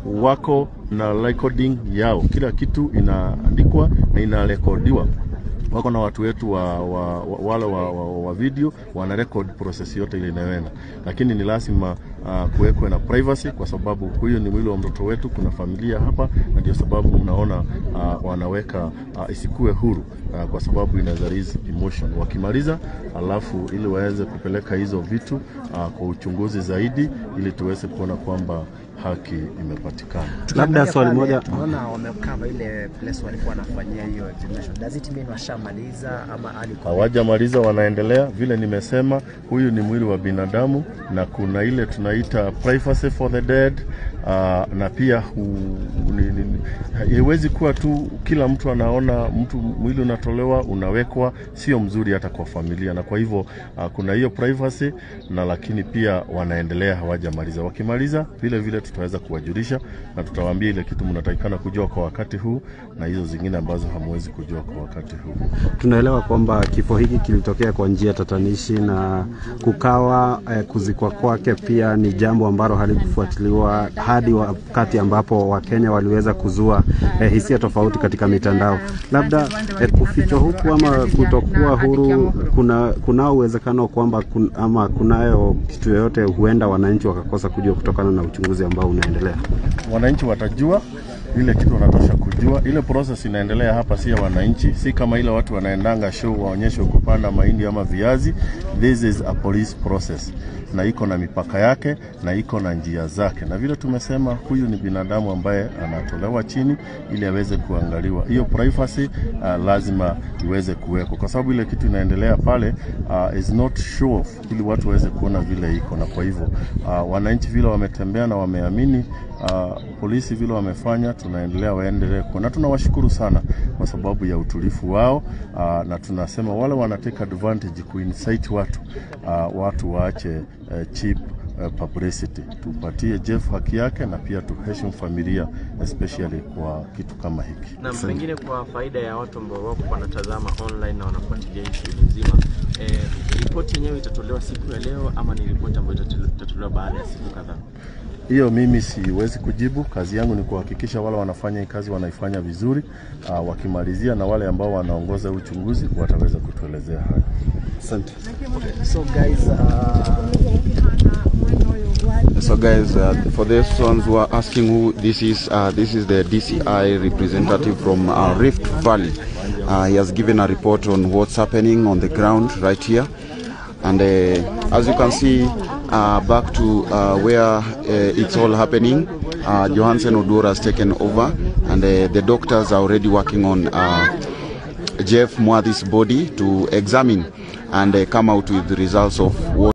wako na recording yao, kila kitu inaandikwa na inarekodiwa wako na watu wetu wa, wa, wa, wale wa, wa, wa video wana record process yote ile inayoenda, lakini ni lazima uh, kuwekwe na privacy, kwa sababu huyu ni mwili wa mtoto wetu, kuna familia hapa, na ndio sababu mnaona uh, wanaweka uh, isikue huru uh, kwa sababu inaweza raise emotion. Wakimaliza alafu ili waweze kupeleka hizo vitu uh, kwa uchunguzi zaidi, ili tuweze kuona kwamba haki imepatikana. Labda swali Pale, moja Tunaona wamekava ile place walikuwa wanafanyia hiyo examination. Does it mean washamaliza ama alikuwa hawajamaliza wanaendelea. Vile nimesema, huyu ni mwili wa binadamu na kuna ile tunaita privacy for the dead uh, na pia hu, ni, ni, haiwezi kuwa tu kila mtu anaona mtu mwili unatolewa unawekwa, sio mzuri hata kwa familia, na kwa hivyo uh, kuna hiyo privacy na lakini pia wanaendelea, hawajamaliza. Wakimaliza vile vile tutaweza kuwajulisha na tutawaambia ile kitu mnatakikana kujua kwa wakati huu na hizo zingine ambazo hamwezi kujua kwa wakati huu. tunaelewa kwamba kifo hiki kilitokea kwa njia tatanishi na kukawa eh, kuzikwa kwake pia ni jambo ambalo halikufuatiliwa hadi wakati ambapo Wakenya waliweza kuzua eh, hisia tofauti katika mitandao. Labda eh, kufichwa huku ama kutokuwa huru, kuna kunao uwezekano kwamba kun, ama kunayo kitu yoyote huenda wananchi wakakosa kujua kutokana na uchunguzi ambao unaendelea. wananchi watajua ile kitu wanatosha kujua. Ile process inaendelea hapa, si ya wananchi, si kama ile watu wanaendanga show waonyeshwe kupanda mahindi ama viazi. This is a police process, na iko na mipaka yake na iko na njia zake, na vile tumesema, huyu ni binadamu ambaye anatolewa chini ili aweze kuangaliwa. Hiyo privacy uh, lazima iweze kuwekwa, kwa sababu ile kitu inaendelea pale uh, is not show off, ili watu waweze kuona vile iko, na kwa hivyo uh, wananchi vile wametembea na wameamini uh, polisi vile wamefanya, tunaendelea waendelee kuwa na tunawashukuru sana kwa sababu ya utulifu wao uh, na tunasema wale wana take advantage kuinsight watu uh, watu waache uh, cheap uh, publicity. Tupatie Jeff haki yake na pia tuheshimu familia especially kwa kitu kama hiki. na pengine kwa faida ya watu ambao wako wanatazama online na wanafuatilia hii shughuli nzima eh, ripoti yenyewe itatolewa siku ya leo ama ni ripoti ambayo itatole- itatolewa baada ya siku kadhaa? Hiyo mimi siwezi kujibu. Kazi yangu ni kuhakikisha wale wanafanya hii kazi wanaifanya vizuri. Uh, wakimalizia na wale ambao wanaongoza uchunguzi wataweza kutuelezea haya. Asante. So guys, uh, So guys, uh, for those ones who are asking who this is, uh, this is the DCI representative from uh, Rift Valley. Uh, he has given a report on what's happening on the ground right here. And uh, as you can see, uh, back to uh, where uh, it's all happening, uh, Johansen Odor has taken over and uh, the doctors are already working on uh, Jeff Mwadhi's body to examine and uh, come out with the results of what